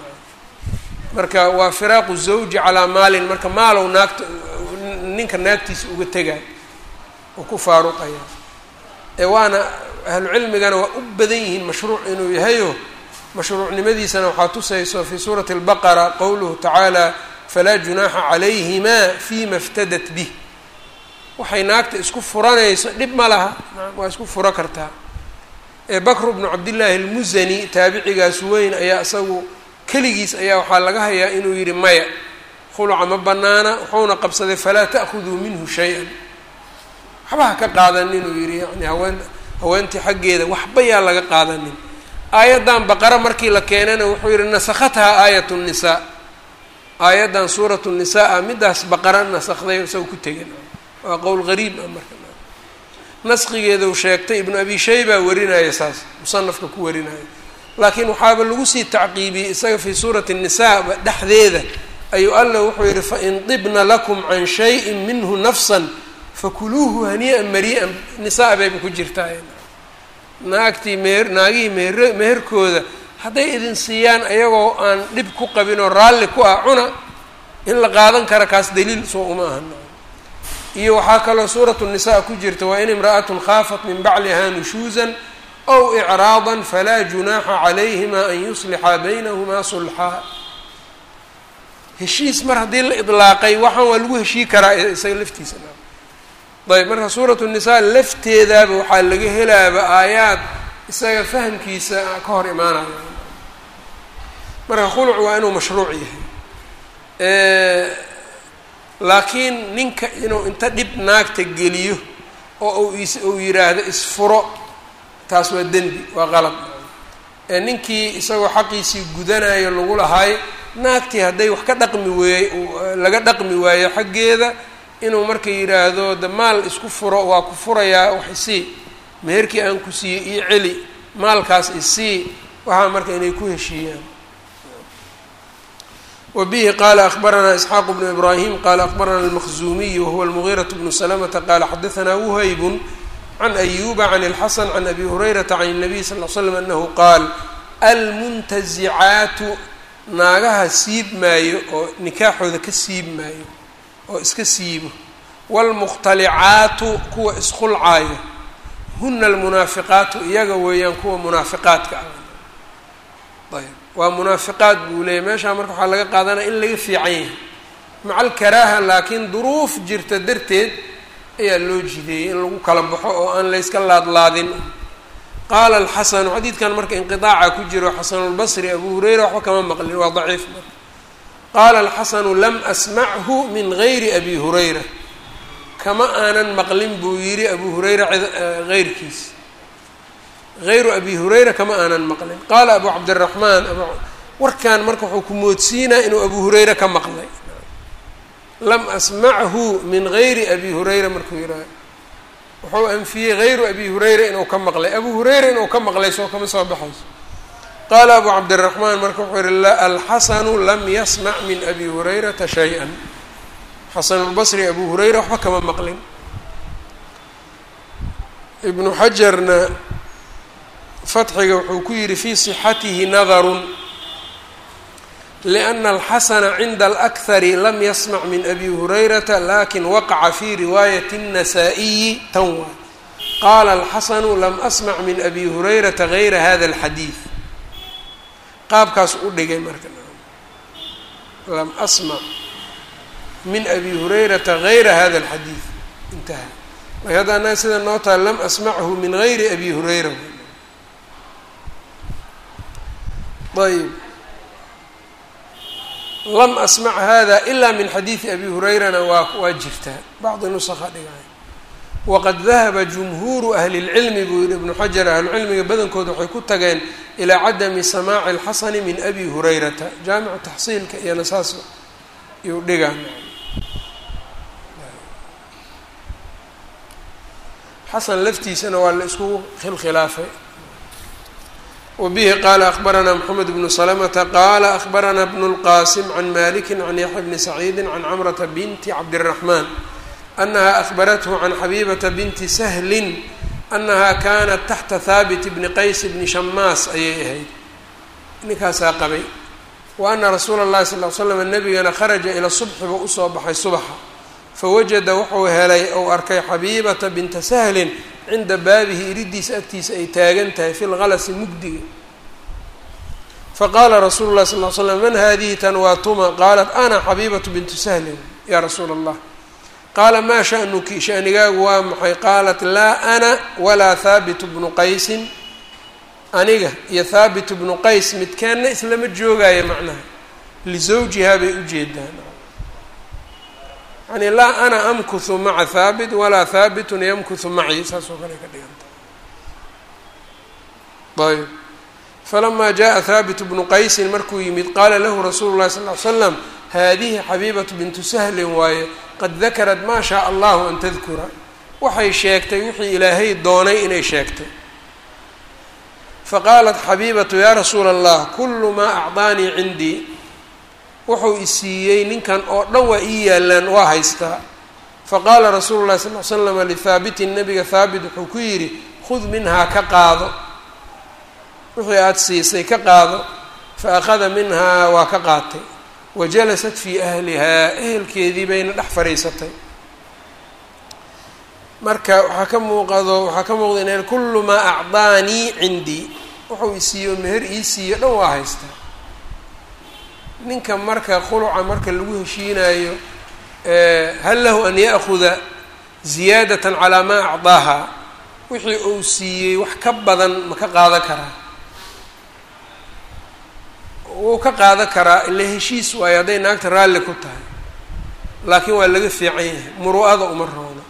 marka waa firaaqu zawji calaa maalin marka maalow naagta ninka naagtiisa uga tegay oo ku faaruqaya ee waana ahlucilmigana waa u badan yihiin mashruuc inuu yahayo mashruucnimadiisana waxaa tusayso fii suurati albaqara qowluhu tacaala falaa junaaxa calayhimaa fima iftadat bih waxay naagta isku furanayso dhib ma laha waa isku furo kartaa ee bakru bnu cabdillaahi almusani taabicigaas weyn ayaa isagu keligiis ayaa waxaa laga hayaa inuu yidhi maya khuluca ma banaana wuxuuna qabsaday falaa ta'khuduu minhu shay-an waxba ha ka qaadanin inuu yidhi yani haween haweentii xaggeeda waxba yaa laga qaadanin aayaddan baqara markii la keenana wuxuu yidhi nasakhathaa aayat nnisaa aayaddan suuratu nisaa ah middaas baqara nasakday isagoo ku tegan waa qowl gariib ah marka naskigeeda uu sheegtay ibnu abi shayba warinaya saas musanafka ku warinaya laakiin waxaaba lagu sii tacqiibiyey isaga fii suurati nisaa dhexdeeda ayuu alla wuxuu yidhi fain dibna lakum can shayin minhu nafsan fakuluuhu hanii'an marii'an nisaa bayba ku jirtaa naagtii meher naagihii meher meherkooda hadday idin siiyaan ayagoo aan dhib ku qabin oo raalli ku ah cuna in la qaadan kara kaas daliil soo uma ahan iyo waxaa kaloo suuratu nisaa ku jirta waa in imra'atun khaafat min bacliha nushuusan aw icraadan falaa junaaxa calayhima an yuslixa baynahumaa sulxaa heshiis mar haddii la idlaaqay waxaan waa lagu heshii karaa isaga laftiisa ayb marka suuratu nisaa lafteedaaba waxaa laga helaaba aayaad isaga fahamkiisa ka hor imaanaya marka khuluc waa inuu mashruuc yahay laakiin ninka inuu inta dhib naagta geliyo oo uu is uu yidhaahdo isfuro taas waa dembi waa qalad ee ninkii isagoo xaqiisii gudanayo lagu lahaay naagtii hadday wax ka dhaqmi weeye laga dhaqmi waayo xaggeeda inuu marka yidhaahdo de maal isku furo waa ku furayaa wax isii meherkii aan ku siiyey io celi maalkaas isii waxaa marka inay ku heshiiyaan wa bihi qaala akbaranaa isxaaqu bnu ibraahim qaala akbarana almaqzuumiy wahuwa almugiiraة bnu salamata qaala xadaanaa wuhaybun can ayuba can اlxasan can abi hurayrata can الnabiy sal l slam anahu qaal almuntazicaatu naagaha siib maayo oo nikaaxooda ka siib maayo oo iska siibo wاlmukhtalicaatu kuwa iskhulcaayo huna almunaafiqaatu iyaga weeyaan kuwa munaafiqaadka ah ayb waa munaafiqaad buu leeyahy meeshaa marka waxaa laga qaadanaya in laga fiican yahay maca alkaraaha laakiin duruuf jirta darteed ayaa loo jideeyey in lagu kala baxo oo aan layska laadlaadin qaala alxasanu xadiidkan marka inqiaaca ku jiro xasanulbasri abu hureyra waxba kama maqlin waa daciif marka qaala alxasanu lam asmachu min gayri abi hurayra kama aanan maqlin buu yidhi abu hurayra heyrkiis hayru abi hurayra kama aanan maqlin qaala abu cabdiraxmaan warkan marka wuxuu ku moodsiinaa inuu abu hurayra ka maqlay lam asmachu min gayri abi hurayra markuu yidhaha wuxuu anfiyey hayru abi hurayra inuu ka maqlay abu hurayra inuu ka maqlay soo kama soo baxayso qaala abu cabdiraxmaan marka wuxuu yihi alxasanu lam yasmac min abi hurayrata shay-a xasanulbasri abu hurayra waxba kama maqlin ibnu xajarna fatxiga wuxuu ku yihi fii sixatihi nadarun liأna alxasana cinda alakhari lam yasmac min abi hurayrata lakin waqaca fi riwaayati الnasaa-iyi tan waay qaala alxasanu lam asmac min abi hurayrata gayra hada اlxadiid qaabkaas u dhigay marka lam asmac min abi hurayrata gayra hada alxadiid intaha marka hadda annaga sida noo taha lam asmachu min gayri abi hurayra ayb lam asmac hada ila min xadiidi abi hurayrana waa waa jirtaa bacdi nusakha dhigay waqad dahaba jumhuuru ahli اlcilmi buu yihi ibnu xajar ahlucilmiga badankooda waxay ku tageen ilaa cadami samaaci اlxasani min abi hurayrata jaamicu taxsiilka iyona saas iyuu dhigaa xasan laftiisana waa la isku khilkhilaafay wbihi qaala akbaranaa mxamed bnu slmta qaala akbarana bnu اlqasim can maliki can yaxya bni saciidi can camrata binti cabdالraxman anaha ahbarathu can xabibata binti sahlin anaha kanat taxta haabit bni qays bni shamaas ayay ahayd ninkaasaa qabay wa ana rasuula اllahi sal l slam nabigana kharaja ila subxiba usoo baxay subaxa fawajada wuxuu helay ou arkay xabiibata binta sahlin cinda baabihi iridiisa agtiisa ay taagan tahay fi lgalasi mugdiga faqaala rasuulu lahi sal l slam man hadihi tan waa tuma qaalat ana xabiibatu bintu sahlin yaa rasuula allah qaala maa sha'nuki shanigaagu waa maxay qaalat laa ana walaa haabitu bnu qaysin aniga iyo haabitu bnu qays midkeenna islama joogaayo macnaha lisawjihaa bay ujeedaan yani laa ana amkuhu maca haabit walaa haabitun yamkuhu macii saas oo kale ka dhiganta ayb falamaa jaءa haabitu bnu qaysin markuu yimid qaala lahu rasuulu llahi sal ly slam haadihi xabiibatu bintu sahlin waaye qad dakarat maa shaء allahu an tadkura waxay sheegtay wixii ilaahay doonay inay sheegtay faqaalat xabiibatu yaa rasuula allah kulu maa acطaanii cindii wuxuu isiiyey ninkan oo dhan waa ii yaalaan waa haystaa faqaala rasuulu llahi sal l slama lihaabitin nabiga haabit wuxuu ku yidhi khud minhaa ka qaado wixii aada siisay ka qaado fa akhada minhaa waa ka qaatay wa jalasat fii ahlihaa ehelkeedii bayna dhex fadhiisatay marka waxaa ka muuqado waxaa ka muuqda inay kullu maa acdaanii cindii wuxuu isiiyo meher ii siiyo dhan waa haystaa ninka marka khuluca marka lagu heshiinayo hal lahu an ya'kuda ziyaadatan calaa maa acdaaha wixii uu siiyey wax ka badan ma ka qaadan karaa wuu ka qaadan karaa ila heshiis waayo hadday naagta raalli ku tahay laakiin waa laga fiican yahay muru'ada uma roono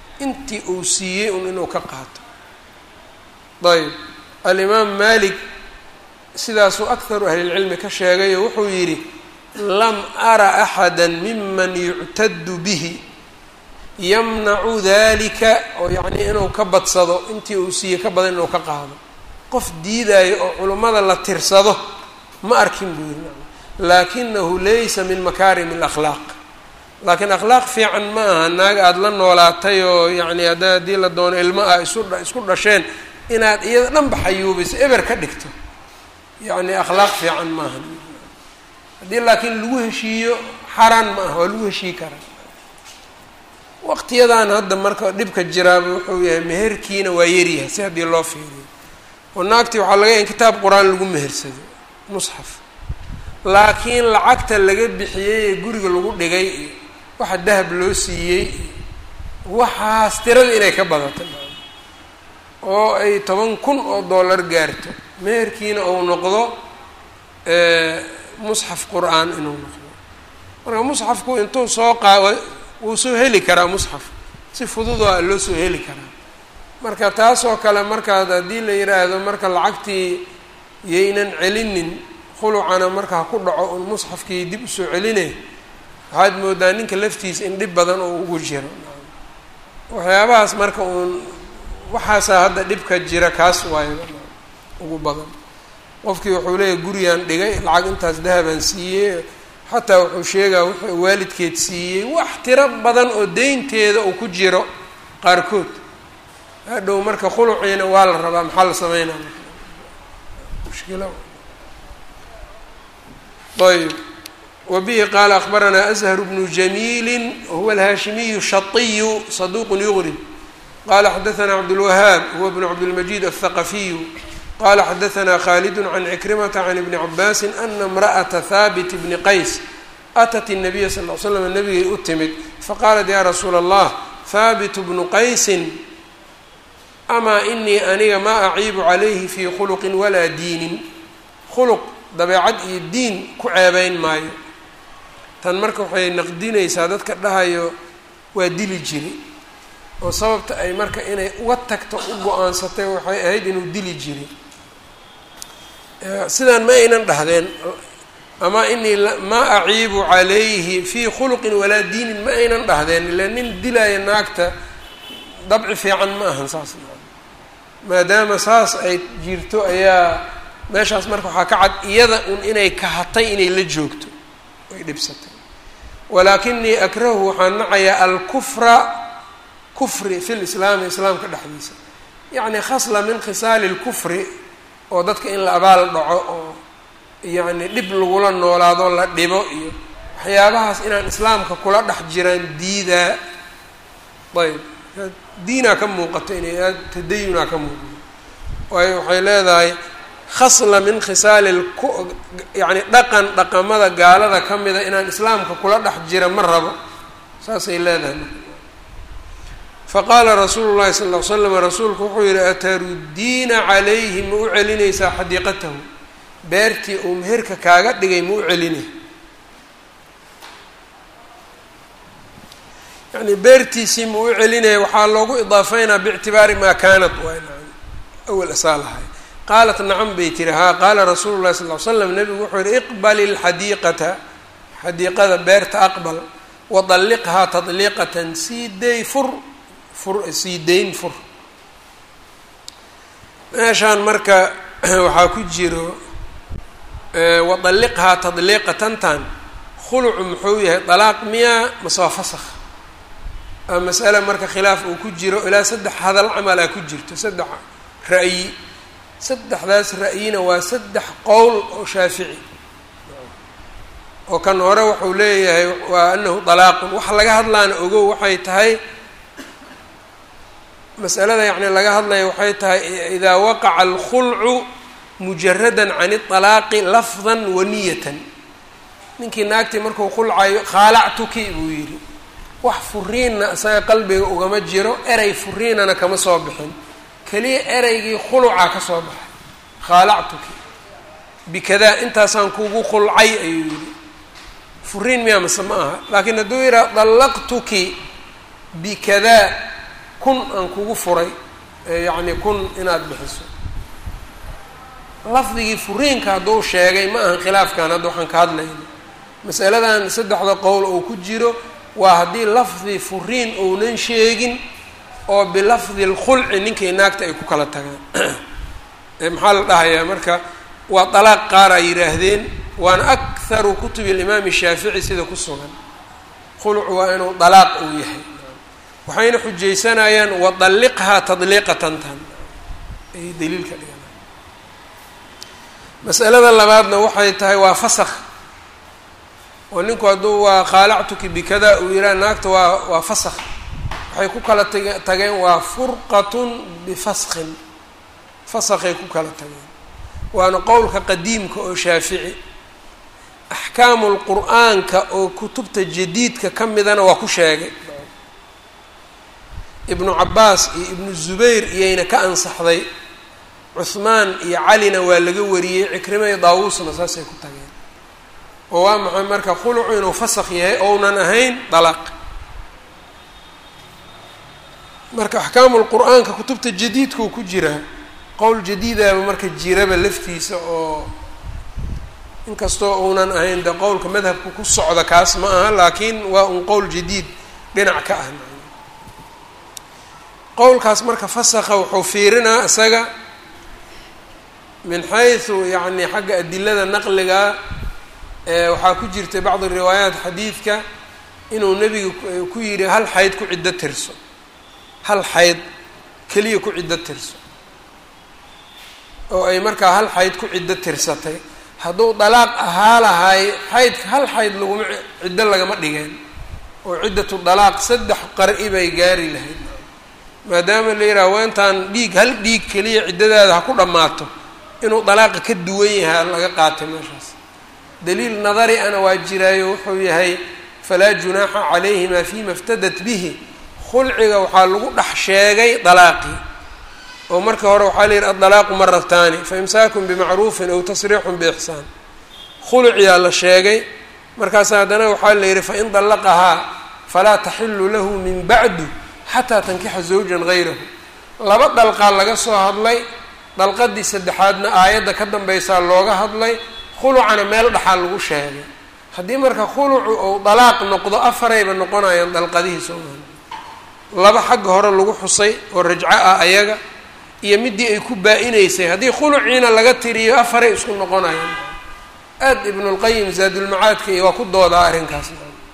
intii uu siiyey un inuu ka qaato ayb alimaam malik sidaasuu akharu ahlilcilmi ka sheegayo wuxuu yidhi lam ara axada miman yuctadu bihi yamnacu dalika oo yacnii inuu ka badsado intii uu siiyey ka badan inuu ka qaado qof diidaayo oo culummada la tirsado ma arkin buu yidhi laakinahu laysa min makaarim alakhlaaq laakiin akhlaaq fiican ma aha naag aada la noolaatay oo yacni hadda haddii la doono ilmo ah isu isku dhasheen inaad iyada dhanba xayuubiso eber ka dhigto yacni akhlaaq fiican maaha haddii laakiin lagu heshiiyo xaraan ma aha waa lagu heshii karaa waqtiyadan hadda marka dhibka jiraaba wuxuu yahay meherkiina waa yaryahay si haddii loo fiiriyo oo naagtii waxaa laga yahay in kitaab qur-aan lagu mehersado musxaf laakiin lacagta laga bixiyey ee guriga lagu dhigay iyo waxa dahab loo siiyey iyo waxaas tirada inay ka badato oo ay toban kun oo dollar gaarto meherkiina uu noqdo musxaf qur-aan inuu noqdo marka musxafku intuu soo qaa wuu soo heli karaa musxaf si fududoo a loo soo heli karaa marka taasoo kale markaad haddii la yidhaahdo marka lacagtii yaynan celinin khulucana marka ha ku dhaco un musxafkii dib usoo celinay waxaad moodaa ninka laftiisa in dhib badan oo ugu jiro waxyaabahaas marka uun waxaasaa hadda dhibka jira kaas waayo ugu badan qofkii wuxuu leeyahy gurigaan dhigay lacag intaas dahabaan siiyey xataa wuxuu sheegaa wuxuu waalidkeed siiyey wax tiro badan oo deynteeda uu ku jiro qaarkood hadhow marka khuluciina waa la rabaa maxaa la sameynaa mushkila ayb wbihi qaala akbaranaa azhar bnu jamiili wahuwa alhaashimiyu shaiyu saduuq yugrib qala xadaanaa cabdulwahaab huwa bnu cabdilmajid aلthaqafiyu qala xadaanaa khalidu can cikrimata can ibni cabaasi ana imra'ata haabit bni qays atat الnabiya sal l slam nabigay u timid faqaalat ya rasuula allah haabit bnu qaysin amaa inii aniga maa aciibu calayhi fii khuluqin walaa diinin khuluq dabeecad iyo diin ku ceebeyn maayo tan marka waxay naqdinaysaa dadka dhahayo waa dili jiri oo sababta ay marka inay uga tagto u go-aansatay waxay ahayd inuu dili jiri sidaan ma aynan dhahdeen ama inii maa aciibu calayhi fii khuluqin walaa diinin ma aynan dhahdeen ila nin dilaya naagta dabci fiican ma ahan saas maadaama saas ay jirto ayaa meeshaas marka waxaa ka cad iyada un inay kahatay inay la joogto ay dhibsatay walaakinii akrahu waxaan nacayaa alkufra kufri fi lislaami islaamka dhexdiisa yacni khasla min khisaali lkufri oo dadka in la abaal dhaco oo yacni dhib lagula noolaado la dhibo iyo waxyaabahaas inaan islaamka kula dhex jiraan diidaa ayb diinaa ka muuqato inay aad tadayunaa ka muuqato waayo waxay leedahay khasla min khisaali yani dhaqan dhaqamada gaalada ka mida inaan islaamka kula dhex jira ma rabo saasay leedahay faqaala rasuulu llahi sal ll ly slam rasuulku wuxuu yihi ataruddiina calayhi ma u celinaysaa xadiiqatahu beertii uu meherka kaaga dhigay ma u celinay yani beertiisii ma u celinaya waxaa loogu idaafeynaa biictibaari maa kaanat awal asaa lahay qaalat nacam bay tiri haa qaala rasuulu llahi sal ly slam nabigu wuxuu yihi iqbali lxadiiqata xadiiqada beerta aqbal wadalliqhaa tadliiqatan sii day fur fur sii dayn fur meeshaan marka waxaa ku jiro wadalliqhaa tadliiqatantan khulucu muxuu yahay dalaaq miyaa mase waa fasakh a masale marka khilaaf uu ku jiro ilaa saddex hadal camalaa ku jirto saddex ra'yi saddexdaas ra'yina waa saddex qowl oo shaafici oo kan hore wuxuu leeyahay waa anahu dalaaqun waxa laga hadlaana ogow waxay tahay masalada yacni laga hadlaya waxay tahay idaa waqaca alkhulcu mujaradan can iطalaaqi lafdan wa niyatan ninkii naagtii markuu khulcayo khaalactuki buu yidhi wax furiinna isaga qalbiga ugama jiro erey furiinana kama soo bixin keliya ereygii khulucaa ka soo baxay khaalactuki bikadaa intaasaan kugu khulcay ayuu yidhi furiin miyaa mase ma aha laakiin hadduu yidhaha dallaqtuki bikadaa kun aan kugu furay yacni kun inaad bixiso lafdigii furiinka hadduu sheegay ma ahan khilaafkan hadda waxaan ka hadlayno masaladan saddexda qowl oo ku jiro waa haddii lafdi furiin ounan sheegin oo bilafdi lkhulci ninkay naagta ay ku kala tagaan maxaa la dhahayaa marka waa dalaaq qaar ay yidhaahdeen waana akharu kutubi alimaami shaafici sida ku sugan khulcu waa inuu dalaaq uu yahay waxayna xujaysanayaan wadalliqhaa tadliiqatan tan ay daliilka dhigan masalada labaadna waxay tahay waa fasakh oo ninku hadduu waa khaalactuki bikada uu yidhaha naagta waa waa fasakh waxay ku kala tag tageen waa furqatun bifaskhin fasakhay ku kala tageen waana qowlka qadiimka oo shaafici axkaamu lqur-aanka oo kutubta jadiidka ka midana waa ku sheegay ibnu cabaas iyo ibnu zubayr iyayna ka ansaxday cuhmaan iyo calina waa laga wariyey cikrima iyo daawuusna saasay ku tageen oo waa maxay marka khulucu inuu fasakh yahay ounan ahayn dalaaq marka axkaamu lqur-aanka kutubta jadiidkuu ku jiraa qowl jadiidaaba marka jiraba laftiisa oo inkastoo uunan ahayn de qowlka madhabka ku socda kaas ma aha laakiin waa un qowl jadiid dhinac ka ah qowlkaas marka fasakha wuxuu fiirinaa isaga min xaysu yacni xagga adilada naqliga waxaa ku jirtay bacdi riwaayaat xadiidka inuu nebiga ku yidhi hal xayd ku ciddo tirso hal xayd keliya ku ciddo tirso oo ay markaa hal xayd ku ciddo tirsatay hadduu dalaaq ahaa lahay xaydka hal xayd laguma ciddo lagama dhigeen oo ciddatu dalaaq saddex qar-i bay gaari lahayd maadaama la yidhaha weentaan dhiig hal dhiig keliya ciddadaada ha ku dhammaato inuu dalaaqa ka duwan yahay laga qaatay meeshaas daliil nadari ana waa jiraayo wuxuu yahay falaa junaaxa calayhima fima iftadat bihi khulciga waxaa lagu dhex sheegay dalaaqii oo marka hore waxaa la yidhi addalaaqu marataani fa imsaakun bimacruufin aw tasriixun biixsaan khulciyaa la sheegay markaas haddana waxaa la yidhi fain dallaqahaa falaa taxilu lahu min bacdu xataa tankixa zawjan gayrahu laba dalqaa laga soo hadlay dalqadii saddexaadna aayadda ka dambaysaa looga hadlay khulucana meel dhaxaa lagu sheegay haddii marka khulucu ou dalaaq noqdo afarayba noqonayaan dalqadihii soomaali laba xagga hore lagu xusay oo rajco ah ayaga iyo midii ay ku baa-inaysay haddii khuluciina laga tiriyo afaray isku noqonayaan aad ibnulqayim zaadulmacaadka iyo waa ku doodaa arrinkaas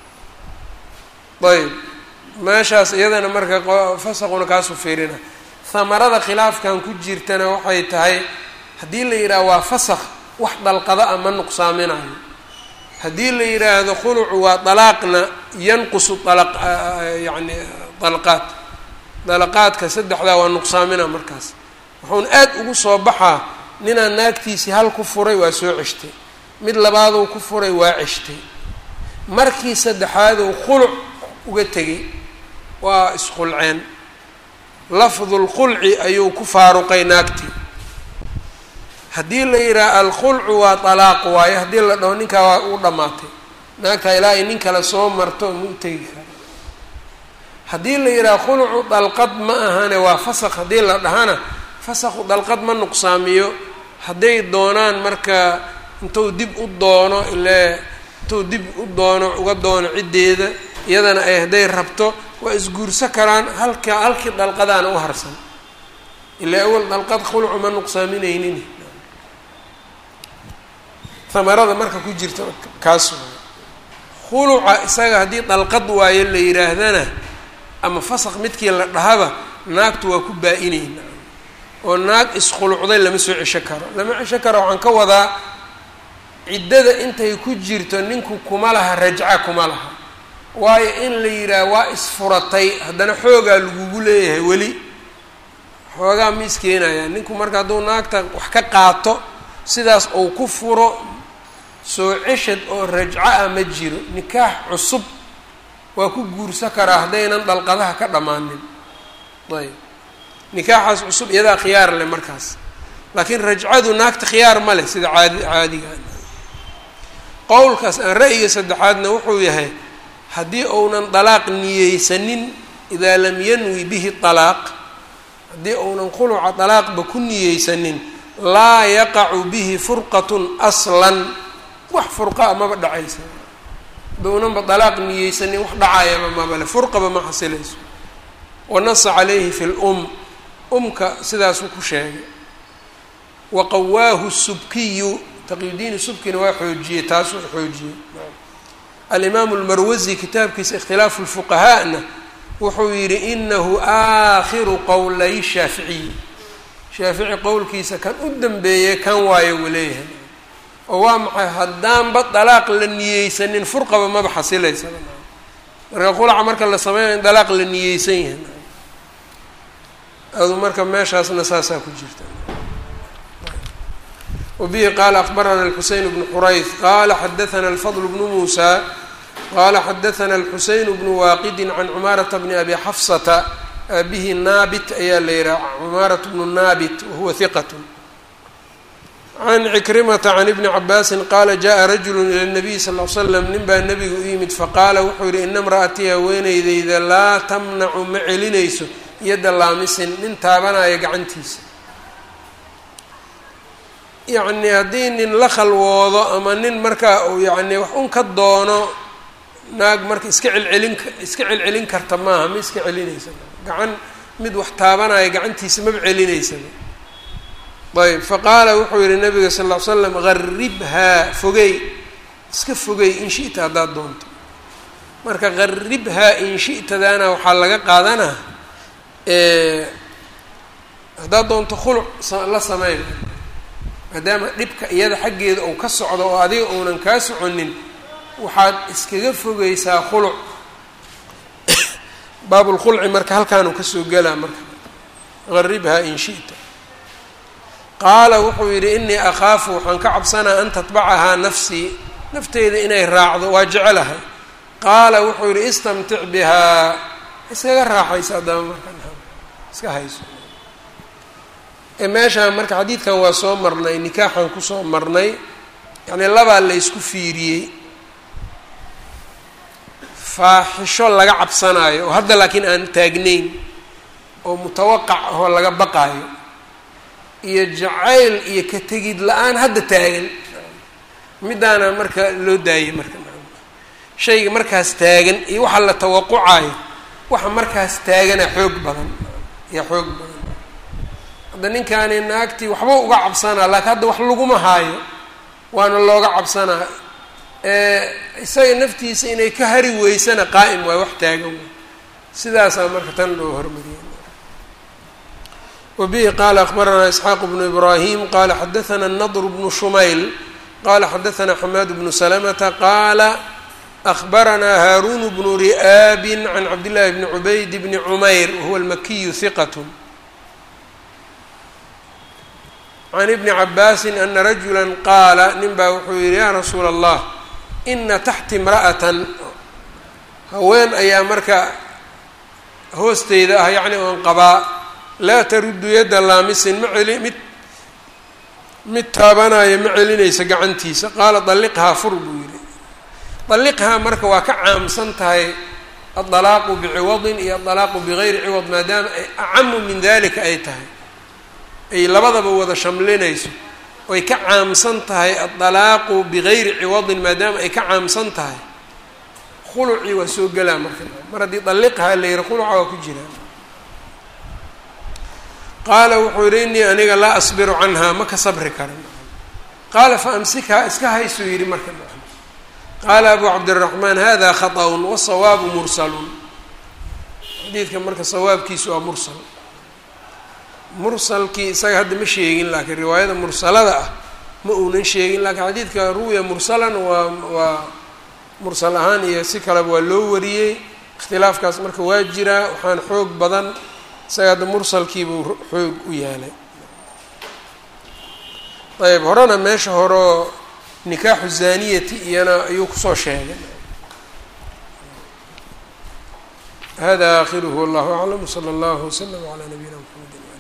ayb meeshaas iyadana marka fasaquna kaasu fiirina hamarada khilaafkan ku jirtana waxay tahay haddii la yidhaha waa fasakh wax dalqada a ma nuqsaaminayo haddii la yidhaahdo khulucu waa dalaaqna yanqusu alaq yani dalaqaad dalaqaadka saddexdaa waa nuqsaamina markaas wuxuuna aad ugu soo baxaa ninaan naagtiisii hal ku furay waa soo ceshtay mid labaaduu ku furay waa ceshtay markii saddexaaduu khuluc uga tegay waa isqulceen lafdulqulci ayuu ku faaruqay naagtii haddii la yidhaha alkhulcu waa dalaaq waayo haddii la dhaho ninkaa waa u dhammaatay naagtaa ilaa ay nin kale soo marto ma u tegi kara haddii la yidhaha khulucu dalqad ma ahane waa fasaq haddii la dhahana fasaqu dalqad ma nuqsaamiyo hadday doonaan marka intuu dib u doono ile intuu dib u doono uga doono ciddeeda iyadana ay hadday rabto waa isguurso karaan halka halkii dalqadaana u harsan ilaa awal dalqad khulucu ma nuqsaaminaynin hamarada marka ku jirta kaas waay khuluca isaga haddii dalqad waayo la yidhaahdana ama fasaq midkii la dhahaba naagtu waa ku baa-inayna oo naag iskhulucday lama soo cesho karo lama cesho karo waxaan ka wadaa ciddada intay ku jirto ninku kuma laha rajca kuma laha waayo in la yidhaah waa isfuratay haddana xoogaa lagugu leeyahay weli xoogaa ma iskeenayaan ninku marka hadduu naagta wax ka qaato sidaas uu ku furo soo ceshad oo rajco ah ma jiro nikaax cusub waa ku guursa karaa haddaynan dalqadaha ka dhammaanin ayb nikaaxaas cusub iyadaa khiyaar leh markaas laakiin rajcadu naagta khiyaar ma leh sida caadi caadiga qowlkaas aan ra'yiga saddexaadna wuxuu yahay haddii uunan dalaaq niyeysanin idaa lam yanwi bihi dalaaq haddii uunan khuluca dalaaqba ku niyeysanin laa yaqacu bihi furqatun aslan wax furqa amaba dhacaysa downanba dalaaq niyeysanin wax dhacayaba mabale furqaba ma xasilayso wanasa calayhi fi lum umka sidaasuu ku sheegay wa qawaahu subkiyu taqyudiini subkina waa xoojiyey taasuu xoojiyey alimaamu lmarwasi kitaabkiisa ikhtilaafu lfuqahaa'na wuxuu yidhi inahu aakhiru qowlay shaaficiyi shaafici qowlkiisa kan u dambeeyey kan waayo wuu leeyahay oo waa maxay haddaanba dalaaq la niyeysanin furqaba maba xasilaysa marka qulaca marka la sameynayo in dalaaq la niyeysan yahay adu marka meeshaasna saasaa ku jirta wabihi qaala akbarana alxuseyn bnu xurayth qaala xadaana alfadl bnu muusa qaala xadaana alxuseyn bnu waaqidin can cumaarata bni abi xafsata aabihi naabit ayaa la yihaha cumaarat bnu naabit wahuwa hiqat can cikrimata can ibni cabaasin qaala jaءa rajulu ila nabiy sal l slam nin baa nebiga u yimid faqaala wuxuu yihi ina mra'atii haweeneydeyda laa tamnacu ma celinayso yadda laamisin nin taabanaya gacantiisa yacni haddii nin la khalwoodo ama nin markaa uu yacni wax un ka doono naag marka iska celcelin iska celcelin karta maaha ma iska celinaysa gacan mid wax taabanaya gacantiisa maba celinaysaba ayb faqaala wuxuu yihi nabiga sal ll ly slam garibhaa fogey iska fogey in shi'ta haddaad doonto marka garibhaa in shi'tadaana waxaa laga qaadanaa haddaad doonto khuluc la sameyn maadaama dhibka iyada xaggeeda uu ka socdo oo adiga uunan kaa soconin waxaad iskaga fogeysaa khuluc baabulkhulci marka halkaanuu kasoo gelaa marka garibhaa in shi'ta qaala wuxuu yidhi inii akhaafu waxaan ka cabsanaa an tatbacahaa nafsii nafteyda inay raacdo waa jecelahay qaala wuxuu yidhi istamtic bihaa iskaga raaxaysa haddaba marka iska hayso ee meeshaan marka xadiidkan waa soo marnay nikaaxan kusoo marnay yacni labaa la ysku fiiriyey faaxisho laga cabsanaayo oo hadda laakiin aan taagnayn oo mutawaqac ahoo laga baqaayo iyo jacayl iyo ka tegid la-aan hadda taagan middaana marka loo daayay marka shayga markaas taagan iyo waxa la tawaqucayo waxa markaas taagana xoog badan iyo xoog badan hadda ninkaani naagtii waxba uga cabsanaa laakiin hadda wax laguma haayo waana looga cabsanaa isaga naftiisa inay ka hari weysana qaa'im waay wax taagan way sidaasaa marka tan loo hormariyay wbihi qala akbaranaa isxaaq bnu ibrahim qala xadaana nadr bnu shumayl qala xadaana xamaad bnu salamata qaala akbaranaa haarun bnu ri'aabi can cabdillahi bni cubayd bni cumayr wahuwa almakiyu hiqat can ibni cabaasin ana rajula qaala nin baa wuxuu yihi ya rasuula allah ina taxti imra'atan haween ayaa marka hoosteyda ah yacni oon qabaa laa taruddu yadda laamisin ma celi mid mid taabanaya ma celinaysa gacantiisa qaala dalliqhaa fur buu yidhi dalliqhaa marka waa ka caamsan tahay addalaaqu biciwadin iyo addalaaqu bigayri ciwad maadaama ay acamu min dalika ay tahay ay labadaba wada shamlinayso oy ka caamsan tahay addalaaqu bigayri ciwadin maadaama ay ka caamsan tahay khulucii waa soo gelaa marka mar haddii dalliqhaa la yihi khuluca waa ku jiraa qaala wuxuu yihi inii aniga laa asbiru canhaa ma ka sabri karan qaala faamsikhaa iska haysuu yidhi marka qaala abu cabdiraxmaan hada khaطأun wasawaabu mursalun xadiidka marka sawaabkiisu waa mursal mursalkii isaga hadda ma sheegin laakiin riwaayada mursalada ah ma uunan sheegin laakiin xadiidka ruwiya mursalan waa waa mursal ahaan iyo si kaleba waa loo wariyey ikhtilaafkaas marka waa jiraa waxaan xoog badan isaga hadda mursalkiibuu xoog u yaalay ayb horena meesha horeo nikaaxu zaniyati iyana ayuu kusoo sheegay hada akhiruhu wallahu aclam wsala allahu wslam calaa nabiyina mxamedi